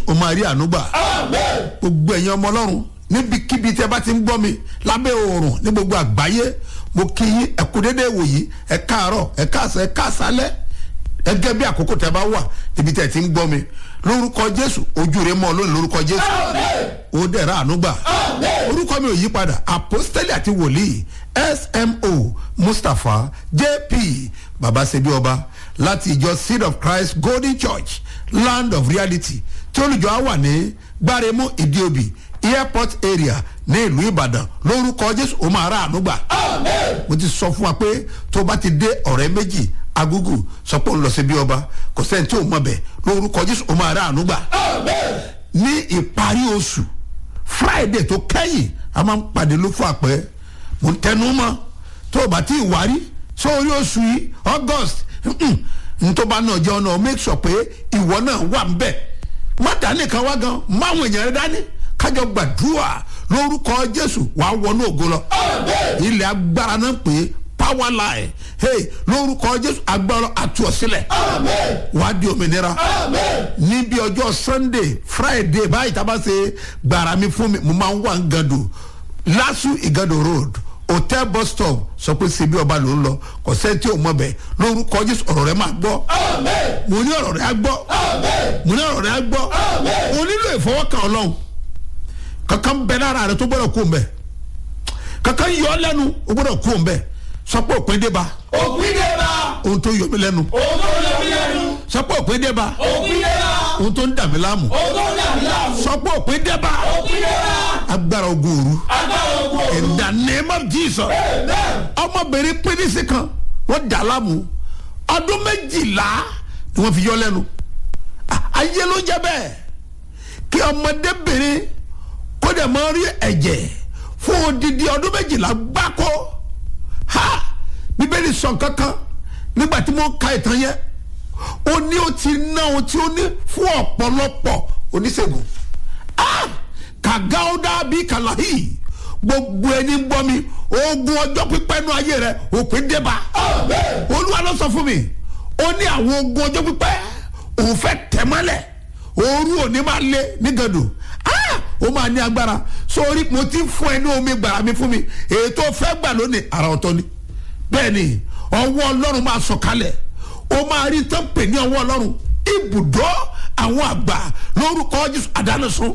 o máa rí ànúgbà gbogbo ẹ̀yin ọmọ ọlọ́run níbikíbi tí ẹ bá ti ń gbọ́ mi lábẹ́ oòrùn ní gbogbo àgbáyé mo kí yín ẹ kú déédéé wòyí ẹ káàárọ̀ ẹ káàsán ẹ káàsálẹ́ gẹ́gẹ́ bí àkókò tẹ bá wà níbi tẹ ti ń gbọ́ mi lórúkọ jésù ojú rẹ mọ́ lónìí lórúkọ jésù ó dẹ̀ra ànúgbà orúkọ mi ò yí padà apostoli àti wòlíì smo mustapha jp babasebi ọba láti ìjọ seed of christ golden church land of reality tí olùjọ á wà ní gbáremú ìdíobì airport area ní ìlú ìbàdàn lórúkọ jésù ó máa rà ànúgbà mo ti sọ fún wa pé tó bá ti dé ọ̀rẹ́ méjì agugu sọ pé òun lọ sí bí ọba kò sẹ́ni tí ò mọ̀ bẹ̀ lórúkọ jésù ó máa rà ànúgbà ní ìparí oṣù friday tó kẹ́yìn a máa ń pàdé ló fún àpẹ́ mo ń tẹnu mọ́ tó o bá ti wárí sórí oṣù yìí august ntọ́ba náà jẹ́ ọ̀nà make sure pé ìwọ náà wà ń bẹ̀ má dání kan wá gan máwọn èèyàn rẹ dání kájọ gbàdúrà lórúkọ jésù wàá wọnú ògo lọ ilẹ̀ agbára náà pé power line hey lórúkọ jésù agbára àtú ọ sílẹ̀ wàá di òmìnira níbi ọjọ́ sunday friday báyìí tá a bá ṣe gbàrà mi fún mi mo máa ń wà ń gàdù lásù ìgàdù road hotel bus stop sọ pé síbi ọba ló ń lọ kò sẹ́ni tí ò mọ̀ bẹ́ẹ̀ lórúkọ jésù ọ̀rọ̀ rẹ máa gbọ́ mo ní ọ̀rọ̀ rẹ á gbọ́ mo ní ọ̀rọ̀ rẹ á gbọ́ mo nílò ìfọwọ́kàn ọlọ́run kankan bẹ lára rẹ tó gbọ́dọ̀ kó mbẹ kankan yọ ọ lẹ́nu o gbọ́dọ̀ kó mbẹ sọ pé òpin dé ba òpin dé bá ohun tó yọ mí lẹ́nu òun tó lọ mí lẹ́nu sọ pé òpin dé ba òpin dé bá ohun tó ń dà mí láàmú òun tó dà mí láàmú sọ pé òpin dé ba òpin dé bá agbára ogun òru agbára ogun òru in the name of jesus amen ọmọbìnrin pínísì kan wọ́n dà láàmú ọdún méjìlá ni wọ́n fi yọ lẹ́nu Ah, ayé ló jẹ́ bẹ́ẹ̀ kí ọmọdébìnrin kó dẹ̀ máa rí ẹ̀jẹ̀ fún odidi ọdún méjìlá gbáko ha bíbélì sọ kankan nígbà tí mo ka ìtàn yẹn ó ní ó ti ná ohun tí ó ní fún ọ̀pọ̀lọpọ̀ oníṣègùn ah kàgáódà bíi kàláhì gbogbo ẹni ń gbọ́ mi ogun ọjọ́ pípẹ́ nú ayé rẹ òpin débà olúwa ló sọ fún mi ó ní àwọn ogun ọjọ́ pípẹ́ òun fẹ́ tẹ̀ mọ́lẹ̀ òru òní máa lé nígàdù ah ó máa ní agbára sórí mo ti fún ẹ ní omi gbàrà mi fún mi èyí tó fẹ́ gbà lónìí ara ọ̀tọ̀ ni bẹ́ẹ̀ ni ọwọ́ ọlọ́run máa sọ̀kalẹ̀ ó máa rí tán pè ní ọwọ́ ọlọ́run ibùdó àwọn àgbà lórúkọ jésù àdánisùn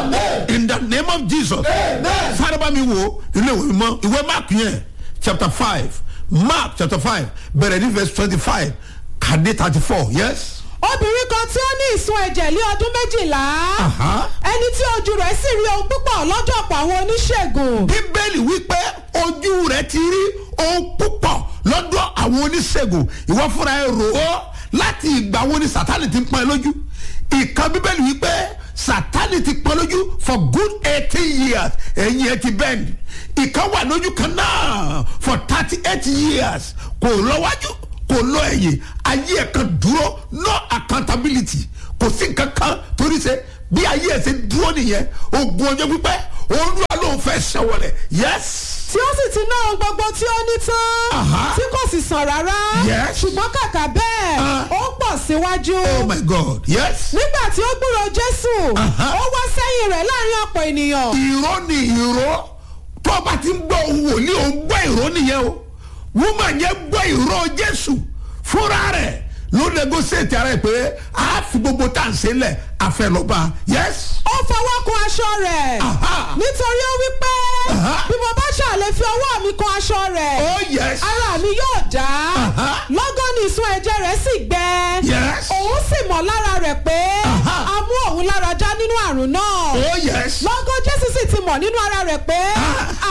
in the name of jesus sáré bá mi wo ilé ìwé mímọ́ ìwé mark yẹn chapter five mark chapter five bẹ̀rẹ̀ ní verse twenty-five kàdé thirty-four yes. obìnrin kan tí ó ní ìsun ẹ̀jẹ̀ lé ọdún méjìlá Aha. ẹni tí ojú rẹ̀ sì rí ohun púpọ̀ lọ́dọ̀ ọ̀pọ̀ àwọn oníṣègùn bíbélì wípé ojú rẹ ti rí ohun púpọ̀ lọ́dọ̀ àwọn oníṣègùn ìwọ fúnra ẹ rò ó láti ìgbà wo ni sátani ti ń pọn ẹ lójú ìkan bíbélì wípé sátani ti pọn lójú for good eighteen years ẹ̀yìn ẹ ti bend ìkan wà lójú kan náà for thirty eight years kò lọ́wájú kò lọ ẹ̀yìn ayé ẹ̀ kan dúró no accountability kò sí nǹkan kan torí ṣe bí ayé ẹ̀ ṣe dúró nìyẹn ogun ọjọ́ pípẹ́ olúwa ló ń fẹ́ ṣẹ́wọ̀lẹ̀ yes tí ó sì ti ná ohun gbogbo tí ó ní tán Aha. tí kò sì sàn rárá Yes. ṣùgbọ́n kàkà bẹ́ẹ̀ Ah. ó ń pọ̀ síwájú oh my god yes nígbà tí ó gbúrò jésù Aha. ó wá sẹ́yìn rẹ̀ láàrin ọ̀pọ̀ ènìyàn ìró ni ìró tó bá ti ń gbọ́ ohun wòlíì ò ń gbọ́ ìró nìyẹn o woman yẹn gbọ́ ìró jésù fúnra rẹ̀ ló negotiate ara ẹ̀ pé a fi gbogbo tá à ń ṣe lẹ̀ àfẹlọ́ba yes ó fọwọ́ kun aṣọ rẹ̀ Aha. nítorí ó wí pé Aha. bí mo bá ṣàlè fi ọwọ́ mi kun aṣọ rẹ̀ oh yes ara mi yóò dá Aha. lọ́gán ni ìsun ẹ̀jẹ̀ rẹ̀ sì gbẹ Yes. òun sì mọ̀ lára rẹ̀ pé Aha. a mú òun lára já nínú àrùn náà oh yes lọ́gán jésù sì ti mọ̀ nínú ara rẹ̀ pé Ah.